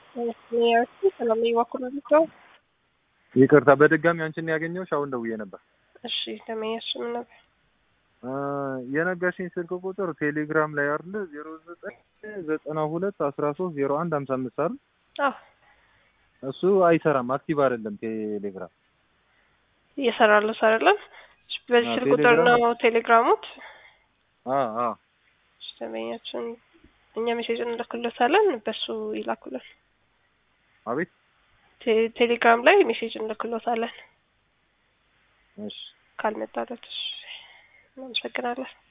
ሰላም በኩል ነው። ይቅርታ በድጋሚ አንቺን ያገኘሁሽ አሁን ደውዬ ነበር። እሺ ደመኛሽ ምን ነበር? የነገርሽኝ ስልክ ቁጥር ቴሌግራም ላይ አይደለ? ዜሮ ዘጠኝ ዘጠና ሁለት አስራ ሶስት ዜሮ አንድ ሀምሳ አምስት አይደል? አዎ እሱ አይሰራም፣ አክቲቭ አይደለም ቴሌግራም። እየሰራለሁ አይደለም። በዚህ አዎ፣ ስልክ ቁጥር ቴሌግራም- ነው ቴሌግራሙት። አዎ አዎ እሺ ደመኛችን እኛ ሜሴጅ እንልክሎታለን፣ በሱ ይላኩልን። አቤት ቴ- ቴሌግራም ላይ ሜሴጅ እንልክሎታለን እሺ ካልመጣለት። እሺ እናመሰግናለን።